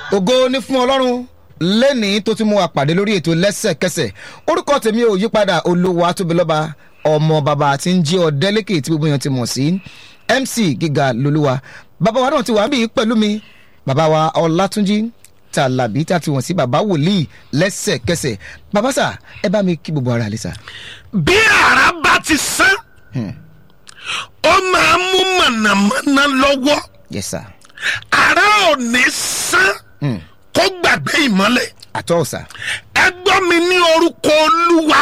ògo ní fún ọlọ́run lẹ́ni tó ti mú wa pàdé lórí ètò lẹ́sẹ̀kẹsẹ̀ orúkọ tèmi ò yípadà olówó atóbilọ́ba ọmọ bàbá tí ń jí ọ̀dẹ́lẹ́kẹ̀ tí gbogbo èèyàn ti mọ̀ sí mc gíga lolúwa bàbá wa náà ti wà bí pẹ̀lú mi bàbá wa ọlátúnjí tàlàbí tá a ti wọ̀n sí bàbá wòlíì lẹ́sẹ̀kẹsẹ̀ bàbá sà ẹ bá mi kí gbogbo ara lè sà. bí ara bá ti sán ó máa mú mọ̀nàmọ́ná lọ́wọ́ yes sir ara ò ní sán kó gbàgbé ìmọ́lẹ̀ àtọ́ sà ẹ gbọ́ mi ní orúkọ olúwa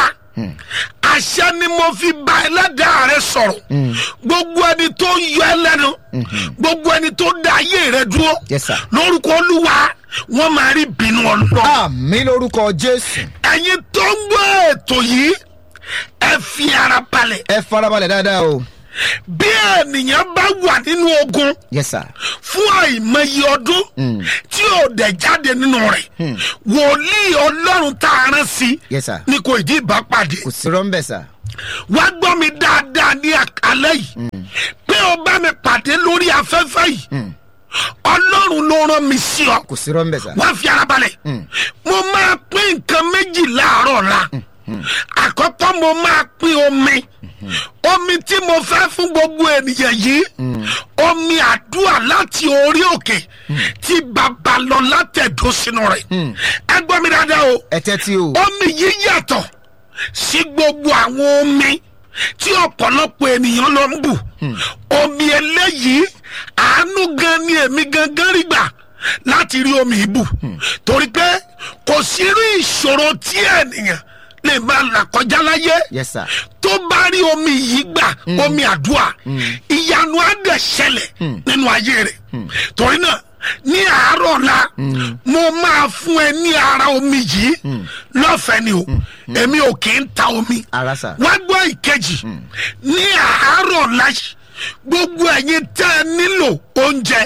àṣẹ ni mo fi bá ẹlẹ́dàá rẹ sọ̀rọ̀ gbogbo ẹni tó yọ ẹ lẹ́nu gbogbo ẹni tó dá ayé rẹ dúró Yes, sir. lórúkọ olúwa wọ́n máa rí bínú ọlọ́run àmì lórúkọ jésù ẹ̀yin tó ń gbọ́ ètò yìí ẹ fi ara balẹ̀ ẹ farabalẹ̀ dáadáa o bí ènìyàn bá wà nínú ogun yes sir fún àìmọye ọdún tí ò dẹ̀ jáde nínú rẹ̀ wòlíì ọlọ́run tá a rán sí yes sir ni kò ìdí ìbá pàdé kò sí rọ́ńbẹ̀ sà wá gbọ́ mi dáadáa ní àkálẹ́ yìí pé o bá mi pàdé lórí afẹ́fẹ́ yìí ọlọ́run ló rán mi sí ọ kò sí rọ́ńbẹ̀ sà wá fi ara balẹ̀ mo máa pín nǹkan méjì láàárọ̀ la àkọ́kọ́ mo máa pín omi omi tí mo fẹ́ fún gbogbo ènìyàn yìí omi àdúrà láti orí òkè tí bàbá lọ látẹ̀dó sínú rẹ̀ ẹ gbọ́ mi dáadáa o ẹ tẹ́tí o omi yìí yàtọ̀ sí gbogbo àwọn omi tí ọ̀pọ̀lọpọ̀ ènìyàn lọ ń bù omi eléyìí àánú gan ni èmi gangan rí gbà láti rí omi ìbù torí pé kò sí rí ìṣòro tí ènìyàn lè máa là kọjá láyé yes sir tó bá rí omi yìí gbà omi àdúrà ìyanu á dẹ̀ ṣẹlẹ̀ nínú ayé rẹ̀ torí náà ní àárọ̀ la mo máa fún ẹ ní ara omi yìí lọ́fẹ̀ẹ́ ni o èmi ò kì í ta omi ara sà wá gbọ́ ìkejì ní àárọ̀ la yìí, gbogbo ẹ̀yin tẹ́ ẹ nílò oúnjẹ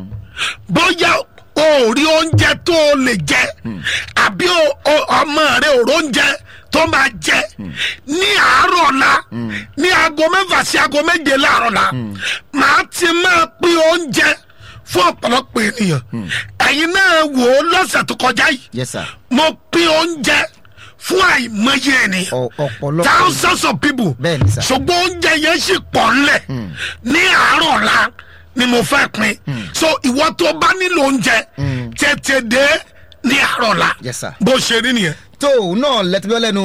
bóyá o ò rí oúnjẹ tó o lè jẹ àbí o- o- ọmọ rẹ ò róúnjẹ tó máa jẹ ní àárọ̀ la ní aago mẹ́fà sí aago méje láàárọ̀ la màá ti máa pín oúnjẹ fún ọ̀pọ̀lọpọ̀ ènìyàn ẹ̀yin náà wò ó lọ́sẹ̀ tó kọjá yìí yes sir mo pín oúnjẹ fún àìmọye ènìyàn Ọ- ọ̀pọ̀lọpọ̀ thousands of people Bẹ́ẹ̀ni sà. ṣùgbọ́n oúnjẹ yẹn sì pọ̀ ńlẹ̀ ní àárọ̀ la ni mo fẹ́ pín so ìwọ tó bá nílò oúnjẹ tètè dé ní àárọ̀ la Yes, sir. bó ṣe rí nìyẹn. tó òun náà lẹ́tọ́ lẹ́nu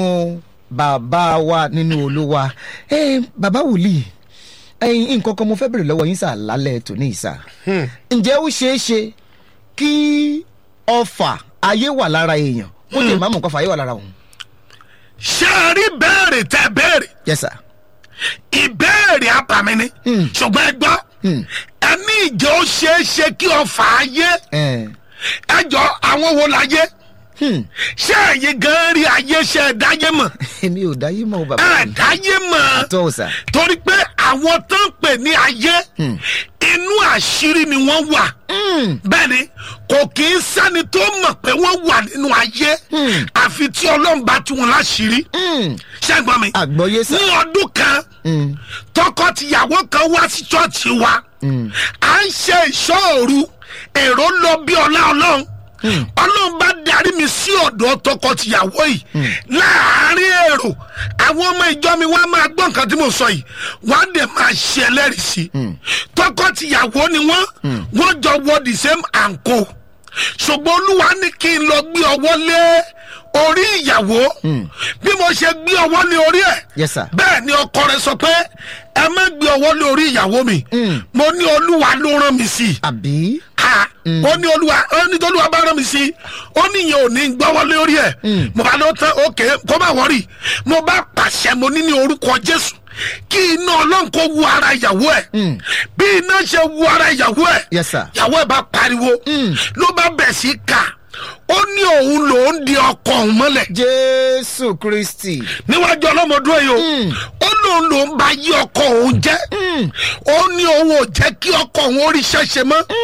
bàbá wa nínú olúwa ẹ bàbá wòlíì ẹyin nǹkan kan mo fẹ́ bèrè lọ́wọ́ yín sà lálẹ́ tòní ìsà ǹjẹ́ ó ṣeé ṣe kí ọfà ayé wà lára èèyàn ó lè má mọ̀ nǹkan fà ayé wà lára òun. ṣé ẹ rí béèrè tẹ béèrè yes sir ìbéèrè àbàmì ni ṣùgbọ́n ẹ gbọ́ ẹni ìjọ ó ṣeé ṣe kí ọfà ayé ẹ ẹ jọ àwọn wo láyé hmm, ṣé ẹ̀yin gan rí ayé ṣe ẹ̀ dáyé mọ̀ èmi ò dáyé mọ́ o bàbá ẹ̀ mi dáyé mọ̀ tó o sà torí pé àwọn tó ń pè ní ayé inú àṣírí ni wọ́n wà bẹ́ẹ̀ ni kò kì í sẹ́ni tó mọ̀ pé wọ́n wà nínú ayé àfi tí ọlọ́run bá tú wọn láṣìírí ṣẹ́gbọ́n mi àgbọ̀yé sà ní ọdún kan tọkọ-tìyàwó kan wá sí ṣọ́ọ̀ṣì wa à ń ṣe ìṣọ́òru èrò lọ bí ọlá ọlọ́run ọlọ́run bá darí mi sí ọ̀dọ̀ tọkọ-tìyàwó yìí láàárín èrò àwọn ọmọ ìjọ mi wá máa gbọ́ nǹkan tí mo sọ yìí wọ́n á dẹ̀ máa ṣe ẹlẹ́rìí sí i tọkọ-tìyàwó ni wọ́n wọ́n jọ wọ the same anko ṣùgbọ́n olúwa ní kí n lọ gbé ọwọ́ lé orí ìyàwó bí mo ṣe gbé ọwọ́ lé orí ẹ̀ yes sir bẹ́ẹ̀ ni ọkọ rẹ sọ pé ẹ má gbé ọwọ́ lé orí ìyàwó mi mo ní olúwa ló rán mi sí i àbí ha ó ní olúwa ó ní tolúwa bá rán mi sí i ó ní ìyẹn ò ní gbọ́wọ́ lé orí ẹ̀ mo bá lọ tán òkè kó má wọ́rì mo bá pàṣẹ mo ní ní orúkọ jésù kí iná ọlọ́run kó wu ara ìyàwó ẹ̀ bí iná ṣe wu ara ìyàwó ẹ̀ yes sir ìyàwó ẹ̀ bá pariwo ló bá bẹ̀ sí kà ó ní òun lòún di ọkọ òun mọ́lẹ̀ jésù kristi níwájú ọlọ́mọdún yìí o ó lóun ló ń bá yí ọkọ òun jẹ́ ó ní òun ò jẹ́ kí ọkọ òun ó rí ṣẹ́ṣe mọ́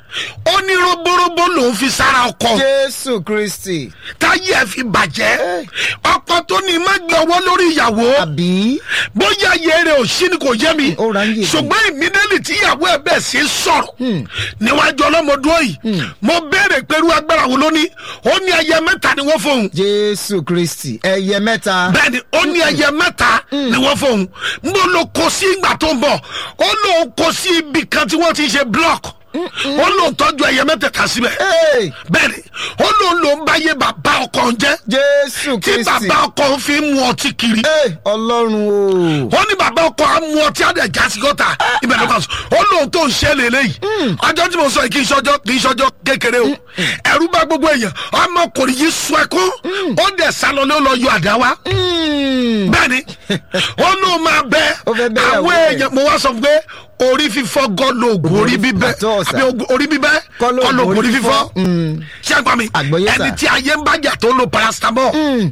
ó ní roborobo lòún fi sára ọkọ jésù kristi táyé ẹ fi bàjẹ́ ọkọ tó ní má gbé ọwọ́ lórí ìyàwó àbí bóyá yẹrẹ ò sí ni kò yé mi Ó ra ń yé mi. ṣùgbọ́n ìmídẹ́lì tí ìyàwó ẹ bẹ̀ sí sọ̀rọ̀ níwájú ọlọ́mọdún yìí mo béèrè pẹ̀lú agbára wo ló ní ó ní ẹyẹ mẹ́ta ni wọ́n fóun jésù kristi ẹyẹ mẹ́ta bẹ́ẹ̀ni ó ní ẹyẹ mẹ́ta ni wọ́n fóun n bó lo kó sí ìgbà tó ń bọ̀ ó lóun kó sí ibì kan tí wọ́n ti ṣe block ó lóun tọ́jú ẹyẹ mẹ́tẹ̀ẹ̀ta síbẹ̀ Hey, bẹ́ẹ̀ni ó lóun lòun bá yé bàbá ọkọ ń jẹ́ jésù tí kristi bàbá ọkọ ń fi mú ọtí kiri Hey, ọlọ́run o ó ní bàbá ọkọ á mú ọtí àdé jásí gọ́tà ibẹ̀ ló kàn sọ ó lóun tó ń ṣe lélẹ́yìí ọjọ́ tí mo sọ yìí kì í ṣọjọ́ kì í ṣọjọ́ kékeré o ẹ̀rú bá gbogbo èèyàn ọmọkùnrin yìí sọ ẹkún ó dẹ̀ sálọ ló lọ yọ àdá wa Mm. bẹ́ẹ̀ni ó lóun máa bẹ Ó fẹ́ bẹ́ àwọn ìyàwó ẹ̀. èèyàn mo wá sọ fún pé orí fífọ́ gọ́ lóògùn orí bíbẹ́ Àtọ́ ọ̀sà. àbí ogun- orí bíbẹ́ Kọ́ lóògùn kọ́ lóògùn orí orí fífọ́ fífọ́. Mm. ṣé ẹ gbọ́ mi Àgbọ́yé sà. ẹni tí ayé ń bájà tó lo paracetamol Mm.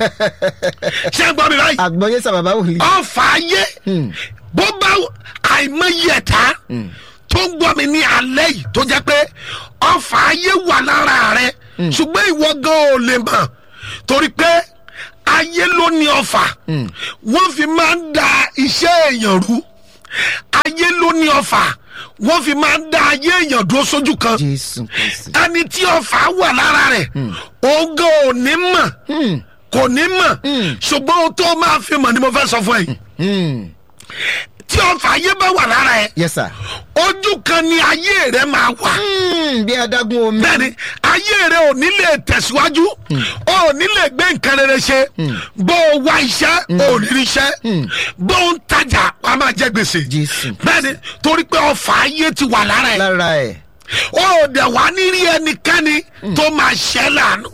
ṣé ẹ gbọ́ mi báyìí àgbọ̀yé sà bàbá wòlíì ọfà ayé bó bá àìmọye ẹ̀ta tó ń gbọ́ mi ní alẹ́ yìí tó jẹ́ pé ọfà ayé wà lára rẹ ṣùgbọ́n ìwọ gan ò lè mọ̀ torí pé ayé ló ní ọfà wọ́n fi máa ń da iṣẹ́ èèyàn rú ayé ló ní ọfà wọ́n fi máa ń da ayé èèyàn dúró sójú kan jésù kristi ẹni tí ọfà wà lára rẹ̀ òun gan ò ní mọ̀ Mm. kò ní mọ̀ ṣùgbọ́n ohun tó máa fi mọ̀ ni mo fẹ́ sọ fún ẹ yìí Mm. tí ọfà ayé bá wà lára ẹ yes sir ojú kan ni ayé rẹ máa wà Mm, bí adágún omi bẹ́ẹ̀ni ayé rẹ ò ní lè tẹ̀síwájú ò ní lè gbé nǹkan rere ṣe bó o wá iṣẹ́ ò ní rí iṣẹ́ bó o ń tajà wàá máa jẹ gbèsè Jésù. bẹ́ẹ̀ni torí pé ọfà ayé ti wà lára ẹ lára ẹ̀ ó dẹ̀ wá ní rí ẹnikẹ́ni tó máa ṣẹ́ láàánú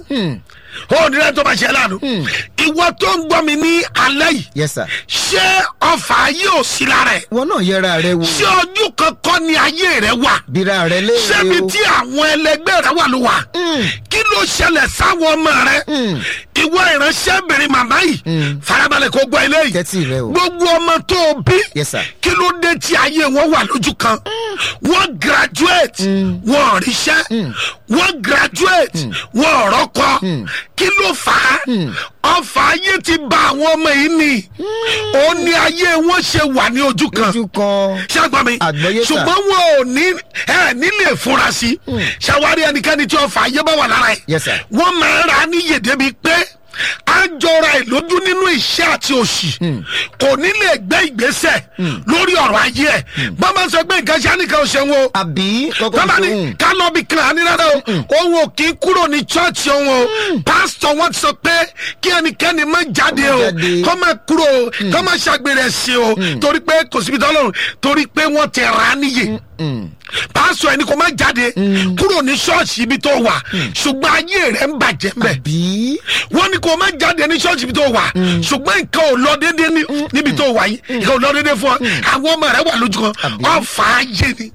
ó ní rẹ tó máa ṣẹ́ láàánú ìwọ tó ń gbọ́ mi ní alẹ́ yìí yes sir ṣé ọfà ayé ò sí lára ẹ wọn náà yẹra rẹ wò ṣé ojú kankan ni ayé rẹ wà bíra rẹ ṣébi léèrè o tí àwọn ẹlẹgbẹ́ rẹ wà ló wà kí ló ṣẹlẹ̀ sáwọn ọmọ rẹ ìwọ ìránṣẹ́bìnrin màmá yìí farabalẹ̀ kó gbọ́ eléyìí tẹ́tí rẹ o gbogbo ọmọ tó o bí Yes, sir. kí ló dé tí ayé wọn wà lójú kan wọ́n graduate wọ́n ò ríṣẹ́ wọ́n graduate wọ́n ò rọ́kọ kí ló fà á ọfà ayé ti ba àwọn ọmọ yìí ni ó ní ayé wọn ṣe wà ní ojú kan ojú kan ṣàgbọ́n mi Àgbọ́yé sà. ṣùgbọ́n wọn ò ní ẹ nílé fúnra sí ṣàwárí ẹnikẹ́ni tí ọfà ayé bá wà lára ẹ̀ Yes, sir. wọ́n máa ń ra níyè débi pé a jọra ẹ̀ lójú nínú iṣẹ́ àti òṣì kò ní lè gbé ìgbésẹ̀ lórí ọ̀rọ̀ ayé ẹ̀ bọ́n sọ pé nǹkan ṣe á nìkan ò ṣe wọn o àbí kọ́kọ́ tọ́ba ní ìṣòwò ká lọ bí kan àní rárá o òun ò kí ń kúrò ní chọ́ọ̀chì òun o pásítọ̀ wọn ti sọ pé kí ẹnikẹ́ni má jáde o jáde. kọ́ má kúrò o kọ́ má ṣàgbére ẹ̀sìn o torí pé kò síbi tọ́lọ́run torí pé wọ́n ti rà á níyè pásítọ̀ ẹni kò má jáde kúrò ní ṣọ́ọ̀ṣì ibi tó wà ṣùgbọ́n ayé rẹ̀ ń bàjẹ́ mbẹ́ àbí wọ́n ní kò má jáde ní ṣọ́ọ̀ṣì ibi tó wà ṣùgbọ́n nǹkan ò lọ déédéé ní- níbi tó wà yìí nǹkan ò lọ déédéé fún ọ àwọn ọmọ rẹ wà lójú kan ọ̀fà ayé ni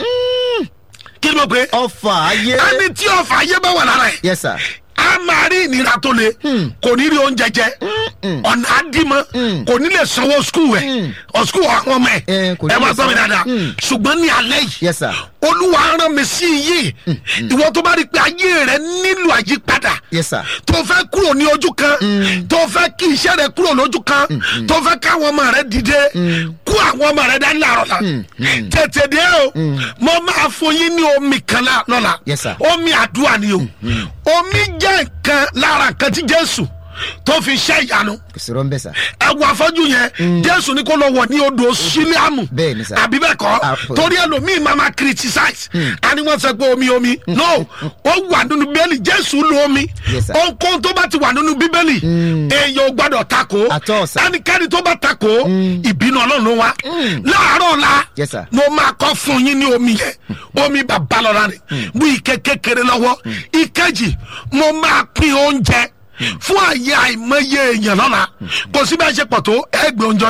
kí ló pé ọfà ayé ẹni tí ọ̀fà ayé bá wà lára ẹ̀ yes sir a máa rí ìnira tó le kò ní rí oúnjẹ jẹ ọ̀nà àdìmọ́ kò ní lè sanwó skul ẹ̀ ọ̀ skul àwọn ọmọ ẹ̀ Eh, kò ní ẹ lè máa gbọ́ mi sanwó. dáadáa ṣùgbọ́n ní alẹ́ yìí yes sir olúwa rán mi sí yìí ìwọ tó bá rí i pé ayé rẹ nílò àyípadà yes sir tó fẹ́ kúrò ní ojú kan tó fẹ́ kí iṣẹ́ rẹ kúrò lójú kan tó fẹ́ káwọn ọmọ rẹ dìde kú àwọn ọmọ rẹ dání láàárọ̀ la tètè dé o mo máa fún yín ní omi kan lá- lọ́la Yes, sir. omi àdúrà ni o omi jẹ́ nǹkan lára nǹkan tí jésù tó fi ṣe ìyanu kò sí rọ́ńbẹ́ sà ẹwọ afọjú yẹn jésù ní kó lọ wọ ní odò sílíàmù Bẹ́ẹ̀ ni sà. àbí bẹ́ẹ̀ kọ́ Àpò. torí ẹlòmíì máa ma criticize àní wọ́n sọ pé omi omi no ó wà nínú bíbélì jésù lu omi Yes, sir. ohunkóhun tó bá ti wà nínú bíbélì èèyàn ò gbọ́dọ̀ takò At all, sir. ẹnikẹ́ni tó bá takò ìbínú ọlọ́run ló wá láàárọ̀ ọ̀la Yes, sir. mo máa kọ́ fún yín ní omi yẹn omi bàbá lọ́la ni mú ike kékeré lọ́wọ́ ìkejì mo máa pín oúnjẹ fún àyè àìmọye èèyàn lọ́la kò sí bá a ṣe pọ̀ tó ẹgbẹ́ oúnjẹ lọ́lé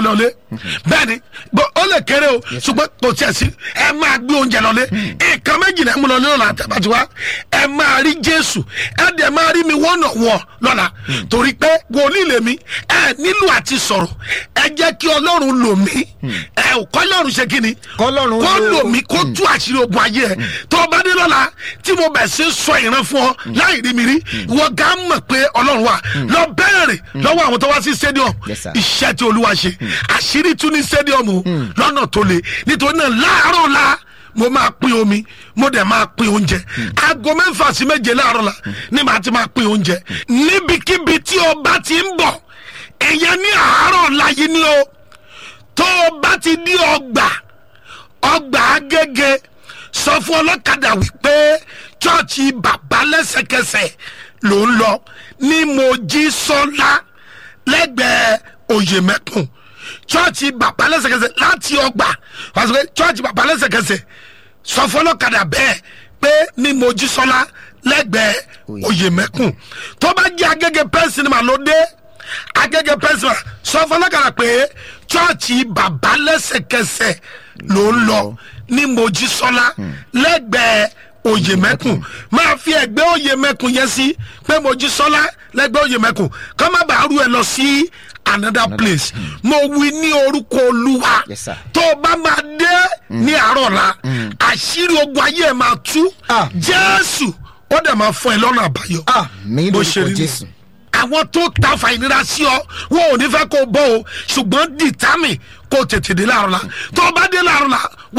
bẹ́ẹ̀ni bó- ó lè kéré o ṣùgbọ́n kò tiẹ̀ sí ẹ máa gbé oúnjẹ lọlé nǹkan méjì náà mú lọ lọ́la àtàbàtúwá ẹ máa rí jésù ẹ dẹ̀ máa rí mi wọ́nà wọ̀ lọ́la torí pé wòlíì lèmi ẹ nílò àti sọ̀rọ̀ ẹ jẹ́ kí ọlọ́run lò mí ẹ ò kọ́ ọlọ́run ṣe kí ni Kọ́lọ́run kó lò- lò mí kó tú àṣírí ogun ayé ẹ tó o bá dé lọ́la tí mo bẹ̀ sí sọ ìran fún ọ láì rí mi rí wọ́n gá mọ̀ pé ọlọ́run wà lọ bẹ́ẹ̀rẹ̀ lọ́wọ́ àwọn tó wá sí stadium Yes, sir. iṣẹ́ tí olúwa ṣe àṣírí tún ní stadium o lọ́nà tó le nítorí náà láàárọ̀ la mo máa pín omi mo dẹ̀ máa pín oúnjẹ aago mẹ́fà sí méje láàárọ̀ la ni màá ti máa pín oúnjẹ níbikíbi tí o bá ti ń bọ̀ èèyàn ní àárọ̀ la yìí ni o tó o bá ti di ọgbà ọgbà agége sọ fún ọlọ́kadà wípé chọ́ọ̀chì bàbá lẹ́sẹ̀kẹsẹ̀ ló ń lọ ní mojísọ́lá lẹ́gbẹ̀ẹ́ oyèmẹ́kùn chọ́ọ̀chì bàbá lẹ́sẹ̀kẹsẹ̀ láti ọgbà wàá sọ pé chọ́ọ̀chì bàbá lẹ́sẹ̀kẹsẹ̀ sọ fún ọlọ́kadà bẹ́ẹ̀ pé ní mojísọ́lá lẹ́gbẹ̀ẹ́ oyèmẹ́kùn tó bá jẹ́ agége pẹ́ńsì ni màá ló dé agége pẹ́ńsì màá sọ fún ọlọ́kadà pé chọ́ọ̀chì bàbá lẹ́sẹ̀kẹsẹ̀ ló ń lọ ní mojísọ́lá lẹ́gbẹ̀ẹ́ oyèmẹ́kùn máa fi ẹgbẹ́ oyèmẹ́kùn yẹn sí pé mojísọ́lá lẹ́gbẹ̀ẹ́ oyèmẹ́kùn kọ́ má bàa rú ẹ lọ sí another place mo wí ní orúkọ olúwa Yes, sir. tó o bá máa dé ní àárọ̀ la àṣírí ogun ayé ẹ̀ máa tú Ah. jésù ó dẹ̀ máa fún ẹ lọ́nà àbáyọ ah mi bó ṣe lórúkọ rí ni. jésù. àwọn tó ta fa ìnira sí ọ wọn ò ní fẹ́ kó o bọ́ o ṣùgbọ́n dìtámì kó o tètè dé láàrọ̀ la tó o bá dé láàrọ̀ la